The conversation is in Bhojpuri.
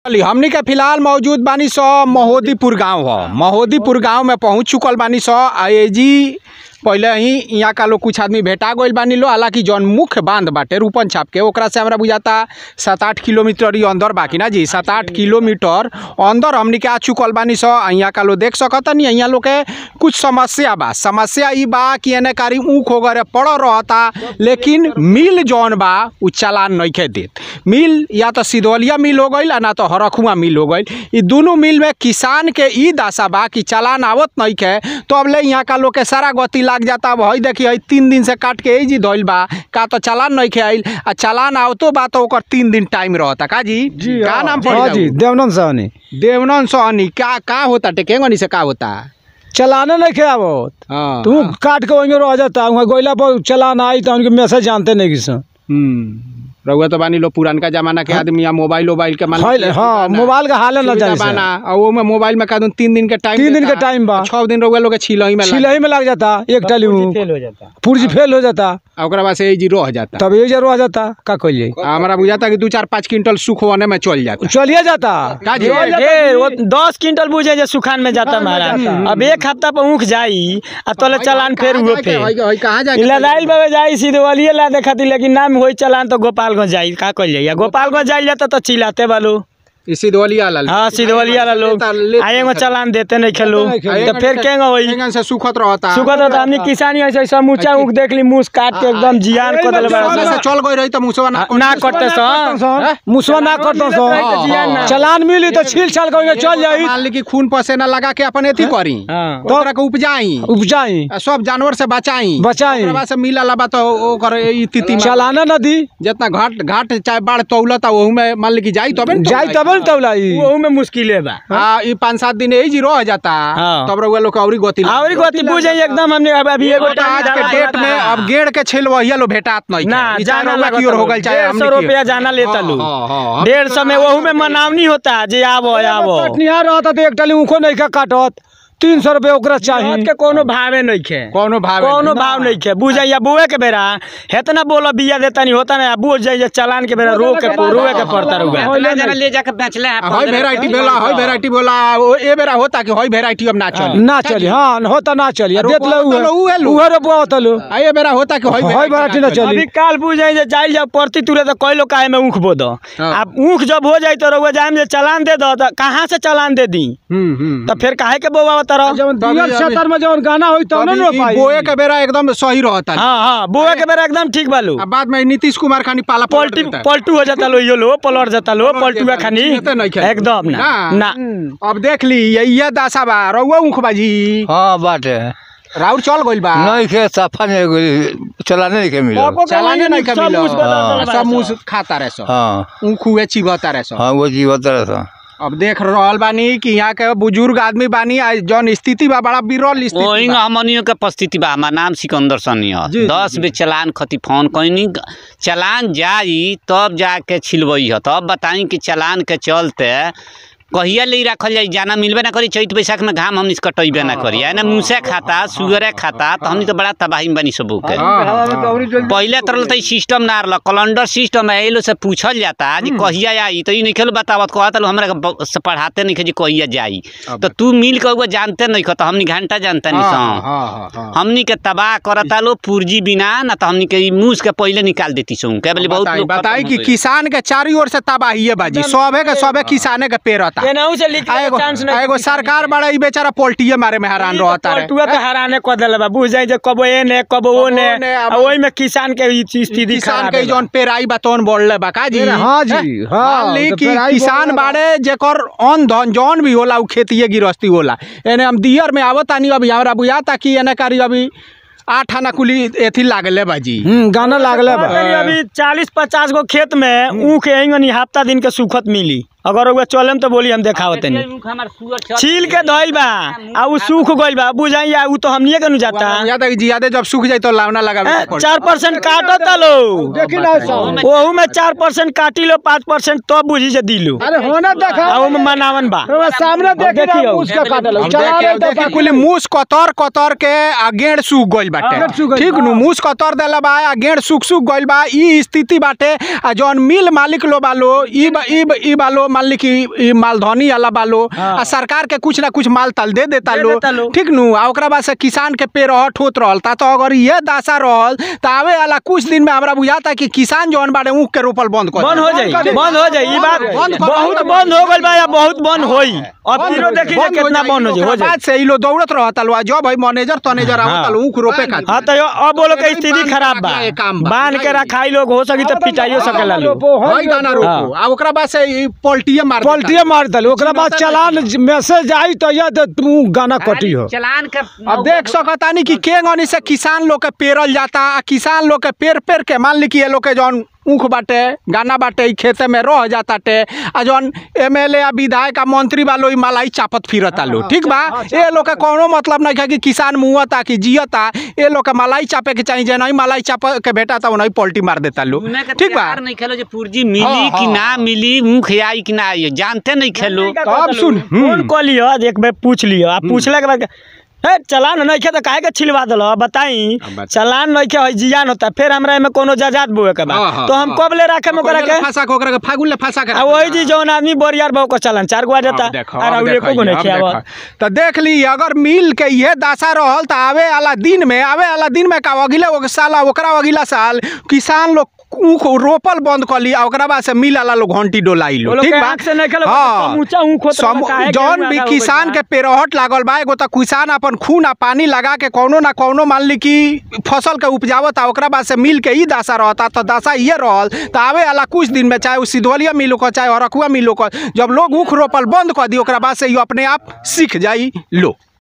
चली हमनी के फिलहाल मौजूद बानी सो महोदीपुर गांव ह महोदीपुर गांव में पहुंच चुकल बानी सो आ एजी पहले ही यहाँ का लोग कुछ आदमी भेटा गइल बानी लो हालांकि जौन मुख्य बांध बाटे रूपन छाप के ओकरा से हमरा बुझाता सात आठ किलोमीटर ही अंदर बाकी ना जी सात आठ किलोमीटर अंदर हमनी के आ चुकल बानी सो आ यहाँ का लोग देख सकतनी यहाँ लोग के कुछ समस्या बा समस्या ई बा कि एने कारी ऊख वगैरह पड़ रहता लेकिन मिल जौन बा उ चालान नइखे देत मिल या तो सिधवलिया मिल हो गईल आ ना तो हरखुआ मिल हो गईल ई दुनू मिल में किसान के ई दशा बा कि चालान आवत नइखे तो अब ले यहाँ का लोग के सारा गति लाग जाता अब हई देखी हई तीन दिन से काट के ही जी धइल बा का तो चालान नइखे आइल आ चालान आवतो बा तो ओकर तीन दिन टाइम रहता का जी जी का हाँ, नाम जी, पड़ी हाँ जी देवनंद सहनी देवनन सोहनी का का होता टेकेंगनी से का होता चलाने नहीं खे आवत हाँ तू काट के वहीं रह जाता वहाँ गोइला पर चलान आई तो उनके मैसेज जानते नहीं किस हम्म रउआ तो बानी लो पुरानका जमाना के आदमी या मोबाइल वोबाइल के मान हाल- हाँ मोबाइल का हाल न सुविधा जाने बाना से और वो में मोबाइल में का दूं तीन दिन के टाइम तीन दिन देता। के टाइम बा। छह दिन रउआ लोग के छिलही में लग सिलाई में लग जाता एक टाली हो जाता पुर्जी फेल हो जाता आ ओकरा बाद से जी रह जाता तब एक जरूर आ जाता का कहिए आ हमरा बुझाता कि दू चार पाँच क्विंटल सुख होने में चल जाता चलिए जाता का जी ढेर वो दस क्विंटल बुझे जे सुखान में जाता महाराज अब एक हफ्ता पर ऊख जाई आ तोले चलान फेर हुए कहाँ जाके- फेर हई- हई कहाँ जाके लदाइल बाबे जाई सिधवलिए ला देखती लेकिन नाम होई चलान तो गोपालगंज जाई का कइल जाई गोपालगंज जाइल जाता तो चिल्लाते बालू ई सिधवलिया वाला हाँ सिधवलिया ला लोग आए में चलान देते नहीं खेलू तो फिर केंगे होई एंगन से सुखत रहता सुखत तो हमनी किसानी ऐसे समूचा ऊख देख ली मुंह काट के एकदम जियान कर देले ओमे बड़ा से चल गई रही तो मुसवा ना ना करते सो मुसवा ना करता सो जियान ना चलान मिली तो छील छाल करके चल जाई मान ली कि खून पसेना लगा के अपन एथी करी हाँ तो ओकरा के उपजाई उपजाई आ सब जानवर से बचाई बचाई। ओकरा बाद से मिला लबा तो ओकर ई तिथि में चलाना नदी जितना घाट घाट चाहे बाढ़ तौलता ओहू में मान ली कि जाई तबे न जाई तब न तौलाई वो में मुश्किल है बा आ ई पाँच सात दिन यही जी रह जाता हाँ। तब रउआ लोग के औरी गति और गति बुझे एकदम हमने अब अभी एगो बट आज के डेट में अब गेड़ के छेल वहिया लो भेटात नहीं ना ई चाहे जाना रउआ की ओर हो गइल चाहे डेढ़ हमनी सौ की ओर। रुपया जाना लेता लू हाँ, हाँ, हाँ। डेढ़ सौ में वहू में मनावनी होता जे आवो आवो कटनिहार रहता तो एक टाली ऊखो नहीं का काटत तीन सौ रुपये ओकरा बात चाहिए के कोनो भावे नहीं खे कौनो भाव कोनो भाव नहीं खे बुझाइया बुए के बेरा हेतना बोलो बिया देता नहीं होता ना बुझ जाइए चलान के बेरा रो के रोए के पड़ता रुआ ले जाके बेचले हैं हई वेराइटी बोला हई वेराइटी बोला ओ ए बेरा होता कि हई वेराइटी अब ना चली ना चली हाँ होता ना चली अरे देख लो रोपवा तो लो, उहे लो। उहे रोपवा होता लो आ ए बेरा होता कि हई हई variety ना चली। अभी काल बुझ जाइए जाइल जाओ परती तुरे तो कई लोग काहे में ऊख बो दो हाँ। अब ऊख जब हो जाए तो रुआ जाए में चलान दे दो तो कहाँ से चलान दे दी हम्म हम्म तो फिर काहे के बोवा तरह जब तभी दियल अभी- सतर में जब गाना होई तब तब न ई- रो ई पाई बोए के बेरा एकदम सही रहता हाँ हाँ बुआ के बेरा एकदम ठीक बालू आ बाद में नीतीश कुमार खानी पाला पलट पलटी देता है। पलटू हो जाता लो यो लो पलट जाता लो पलट पलटुआ देता है, खानी चिन्हते नहीं खेल। एकदम ना ना। ना अब देख ली ये ये दशा बा रउआ ऊख बाजी हाँ बाटे राउर चल गइल बा नहीं खे सफा नहीं गई चलाने नहीं के मिलो चलाने नहीं सब कभी मुझ बदल हाँ। बदल सब बदल मुंह खाता रहे सब हाँ ऊख हुए चिबता रहे सब हाँ वो जीवत रहा अब देख रहल बानी कि यहाँ के बुजुर्ग आदमी बानी आ जौन स्थिति बा बड़ा विरल स्थिति वही बा। हमनियों के परिस्थिति बा हमार नाम सिकंदर सनी है जी, जी, दस बे चलान खती फोन कैनी चलान जाई तब जाके छिलवई है तब बताई कि चलान के चलते कहिया ले रखल जाई जाना मिलबे ना करी चैत बैसाख में घाम हमनी से कटैबे ना करी है ना मूसे खाता सुगरे खाता तो हमनी तो बड़ा तबाही में बनी सबू के हाँ, हाँ, हाँ। पहले तरल तो सिस्टम ना रहल कैलेंडर सिस्टम है एलो से पूछल जाता जी कहिया आई तो ई नहीं खेलो बतावत कहत लो हमरा के ब- से पढ़ाते नहीं जी कहिया जाई तो तू मिल के उगो जानते नहीं तो हमनी घंटा जानते नहीं हाँ, सं हाँ, हाँ, हाँ। हमनी के तबाह करता लो पूर्जी बिना ना तो हमनी के ई मूस के पहले निकाल देती सो के बोले बहुत बताई लोग बताई खत्म कि हो गइल। किसान के चारों ओर से तबाही बाजी सबे के सबे किसाने के पेरता केनाहू से लिख आ एगो चांस आ एगो सरकार बड़ा ई बेचारा पोल्टिए मारे में हैरान रहता रे पलटुआ तो हराने को देले बा बुझ जाई जे कबो ए ने कबो ओ ने ने, अब- आ ओई में किसान के ई स्थिति किसान खराब के है जौन पेराई बा तौन बोलले बा का जी हाँ जी, हैं? हाँ, मान ली तो कि पेराई किसान बोलले बा। बाड़े जेकर अन धन जौन भी होला उ खेतिए गिरस्ती होला एने हम दियर में आवतानी अभी हमरा बुझाता कि एने कारी अभी आठ आना कुली एथी लागले बाजी हम्म गाना लागले बा बताइए अभी चालीस पचास गो खेत में ऊख एंगनी हफ्ता दिन के सुखत मिली अगर ओके चलम तो बोली हम देखावत नहीं छील के धइल बा आ उ सूख गइल बा बुझाई आ उ तो हमनिए के नु जाता या तक जियादे जब सूख जाई तो लावना लगावे के पड़ी। चार परसेंट काटता लो देखी ना सब ओहू में चार परसेंट काटी लो पाँच परसेंट तो बुझी से दिलू अरे होना देखा आ ओमे मनावन बा रउआ सामने देखी ना देखियो। उसका काटल अब चला देखिए, रहे तो देखिए, कुल मूस कतर कतर के आ गेड़ सूख गइल गेड़ सूख बाटे गइल ठीक बा। नु मूस कतर देला बा आ गेड़ सूख सूख गइल बा ई स्थिति बाटे आ जौन मिल मालिक लो बालो ई बा- ई बा- ई बालो मान ली कि ई मालधनी वाला बालो हाँ। आ सरकार के कुछ ना कुछ माल ताल दे देता दे लो देता लो। ठीक नु आ ओकरा बाद से किसान के पे रहट होत रहल ता तो अगर ये दासा रहल त आवे वाला कुछ दिन में हमरा बुझाता कि किसान जौन बाड़े ऊख के रोपल बंद कर बंद हो जाई बंद हो जाई ई बात बंद कर- बहुत बंद हो गइल बा या बहुत बंद होई अब फिरो देखी जे कितना बंद हो जाई हो ओकरा जाई बाद से ई लो दौड़त रहता लो आ जब भाई मैनेजर तनेजर आवत लो ऊख रोपे खातिर हाँ तो यो- अब वो लोग के स्थिति खराब बा ये काम बा। बांध के रखाई लोग हो सकी तो पिटाइयो सकेला लोग हई गाना रोको आ ओकरा बाद से ई पोल्टिए मार देता। पलटिए मार दल ओकरा बाद चलान मैसेज आई तो या तो तू गाना कटी हो चलान के अब देख सकतानी कि के गनी से किसान लोग के पेरल जाता आ किसान लोग के पेर पेर के मान ली कि ये लोग के जौन ऊख बाटे गाना बाटे ई खेते में रह जाता टे आ जौन एमएलए आ विधायक आ मंत्री वालो ई मलाई चापत फिरता लो ठीक बा ये लोग के कोनो मतलब नहीं है कि किसान मुआता कि जियता ये लोग के मलाई चापे के चाहिए जे नहीं मलाई चाप के भेटा था नहीं पलटी मार देता लो सुने के ठीक बा तैयार नहीं खेलो जे पूर्जी मिली हाँ, कि हाँ। ना मिली मुख आई कि ना आई जानते नहीं खेलो तो अब सुन, फोन हम्म। कऽ लियो एक बेर पूछ लियो आ पूछला के बाद हे चलान नहीं खे तो काहे के छिलवा दलो बताई अब बता। चलान नहीं खे जियान होता फिर हमरा एमे कोनो जजात बोए के हाँ, बा हाँ, तो हम हाँ। कब ले राखे में ओकरा के फांसा के ओकरा के फागुन ले फांसा के आ वही जी जौन आदमी बोरियार बहु को चलान चार गो आ जाता अब देखो, आ अब राउर देखो एको गो ये, नहीं अब खियावा देखो। तो देख ली अगर मिल के ये दशा रहल तो आवे वाला दिन में आवे वाला दिन में का अगिला वो साल ओकरा अगिला साल किसान लोग ऊख रोपल बंद कर ली आ ओकरा बाद से मिल वाला लोग घंटी डोलाई वो लो लोग ठीक के बा आँख से नहीं खेलो, हाँ समूचा ऊख होत रहल, सम- काहे के जौन ऊख भी आधा हो किसान गइल के बा? पेरहट लागल बा एगो तो किसान अपन खून आ पानी लगा के कौनो ना कौनो मान ली कि फसल के उपजावता ओकरा बाद से मिल के ही दशा रहता तो दशा ये रहल तो आवे वाला कुछ दिन में चाहे वो सिधवलिया मिलो का चाहे अरकुआ मिलो का जब लोग ऊख रोपल बंद कर दी ओकरा बाद से ये अपने आप सीख जाई लो